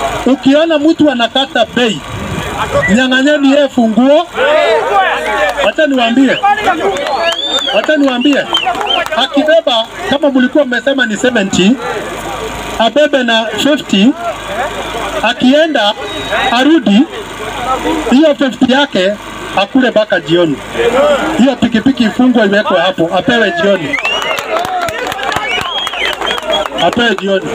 Ukiona mtu anakata bei, nyang'anyeni yeye funguo. Wacha niwaambie, wacha niwaambie, akibeba kama mlikuwa mmesema ni 70 abebe na 50 akienda arudi, hiyo 50 yake akule mpaka jioni. Hiyo pikipiki ifungwe iwekwe hapo, apewe jioni, apewe jioni,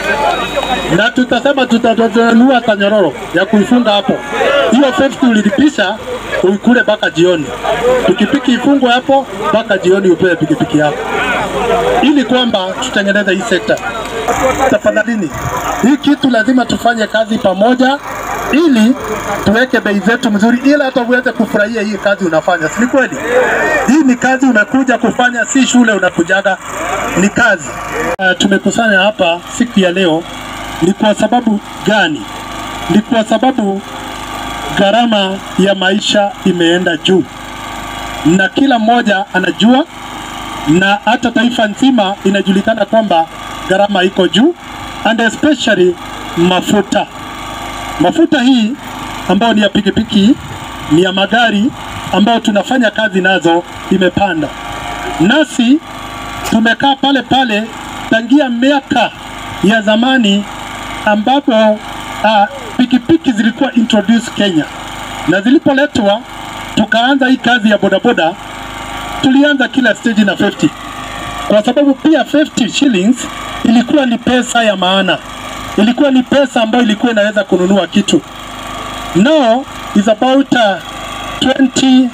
na tutasema tutanunua tanyororo ya kuifunga hapo. Hiyo 50 ulilipisha uikule mpaka jioni, pikipiki ifungwe hapo mpaka jioni, upewe pikipiki yako, ili kwamba tutengeneze hii sekta. Tafadhalini, hii kitu lazima tufanye kazi pamoja ili tuweke bei zetu mzuri, ili hata uweze kufurahia hii kazi unafanya, si ni kweli? Hii ni kazi umekuja kufanya, si shule unakujaga, ni kazi. Uh, tumekusanya hapa siku ya leo ni kwa sababu gani? Ni kwa sababu gharama ya maisha imeenda juu, na kila mmoja anajua, na hata taifa nzima inajulikana kwamba gharama iko juu, and especially mafuta. Mafuta hii ambayo ni ya pikipiki, ni ya magari ambayo tunafanya kazi nazo imepanda, nasi tumekaa pale pale tangia miaka ya zamani ambapo uh, pikipiki zilikuwa introduce Kenya, na zilipoletwa tukaanza hii kazi ya bodaboda, tulianza kila stage na 50 kwa sababu pia 50 shillings ilikuwa ni pesa ya maana, ilikuwa ni pesa ambayo ilikuwa inaweza kununua kitu. Now is about uh, 20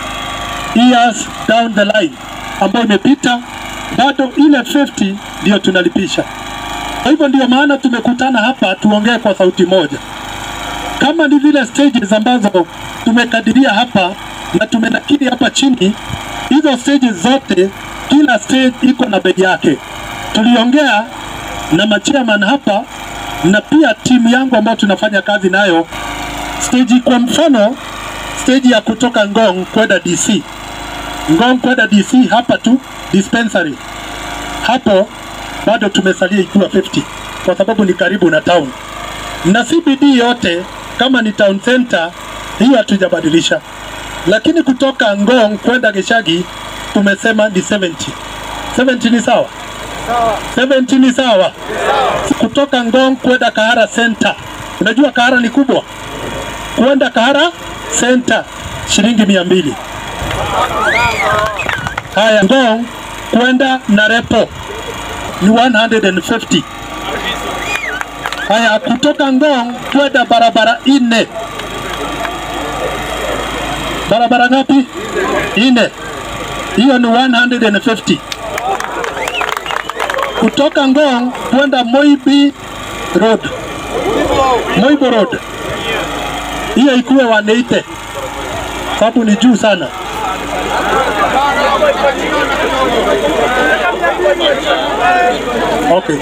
years down the line ambayo imepita, bado ile 50 ndio tunalipisha. Kwa hivyo ndio maana tumekutana hapa tuongee kwa sauti moja, kama ni vile stages ambazo tumekadiria hapa na tumenakili hapa chini. Hizo stages zote, kila stage iko na bei yake. Tuliongea na machairman hapa na pia timu yangu ambayo tunafanya kazi nayo. Stage kwa mfano, stage ya kutoka Ngong kwenda DC, Ngong kwenda DC hapa tu dispensary hapo bado tumesalia ikiwa 50 kwa sababu ni karibu na town, na CBD yote kama ni town center, hiyo hatujabadilisha, lakini kutoka Ngong kwenda Gishagi tumesema ni 70. 70 ni sawa? 70 ni sawa. Kutoka Ngong kwenda Kahara center, unajua Kahara ni kubwa, kwenda Kahara center shilingi mia mbili. Haya, Ngong kwenda Narepo ni 150. Haya, kutoka Ngong kwenda barabara ine, barabara ngapi? Ine, hiyo ni 150. Kutoka Ngong kwenda Moibi Road, Moibo Road, hiyo ikuwe 180 sababu ni juu sana. Okay.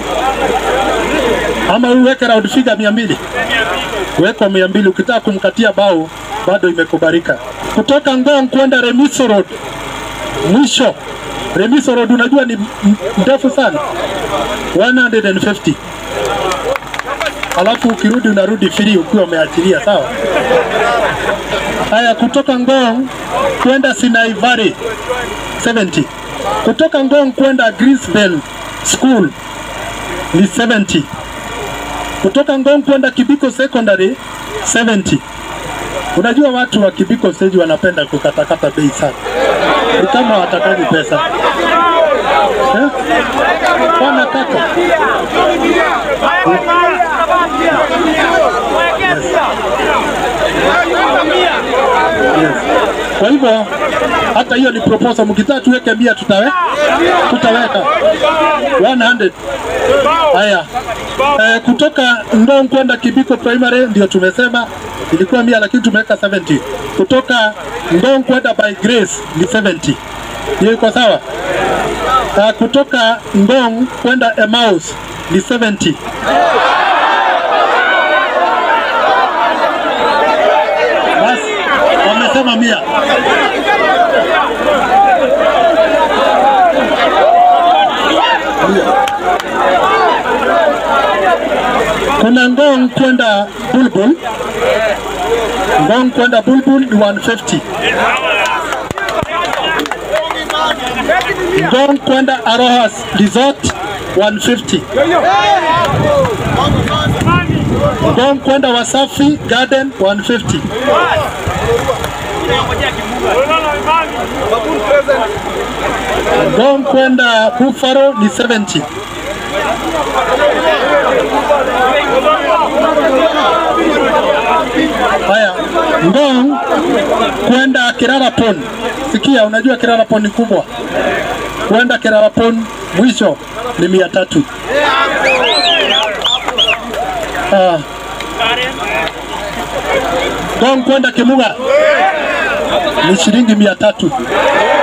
Ama uweke round figure mia mbili weka mia mbili ukitaka kumkatia bao bado imekubalika. Kutoka Ngong kwenda Remiso Road mwisho, Remiso Road unajua ni m- ndefu sana 150 alafu ukirudi unarudi free ukiwa umeachilia, sawa? Haya, kutoka Ngong kwenda Sinai Valley 70. Kutoka Ngong kwenda Greensbell School ni 70. Kutoka Ngong kwenda Kibiko Secondary 70. Unajua watu wa Kibiko stage wanapenda kukatakata bei sana, ni kama watakaji pesa eh? Wanakata Yes. Kwa hivyo hata hiyo ni proposal, mkitaka tuweke mia tutawe, tutaweka 100. Haya, eh, kutoka Ngong kwenda Kibiko Primary ndio tumesema ilikuwa mia, lakini tumeweka 70. Kutoka Ngong kwenda by Grace ni 70. Hiyo iko sawa? Uh, kutoka Ngong kwenda Emmaus ni 70. Basi wamesema mia. Kuna Ngong Ngong kwenda Bulbul, Ngong kwenda Bulbul ni 150. Ngong kwenda Arohas Resort 150. Ngong kwenda Wasafi Garden 150. Ngong kwenda Buffalo ni 70. Haya, Ngong kwenda Kirara Pond. Sikia, unajua Kirara Pond ni kubwa. Kwenda Kirara Pond mwisho ni mia tatu. Ah. Ngong kwenda Kimuga ni shilingi mia tatu.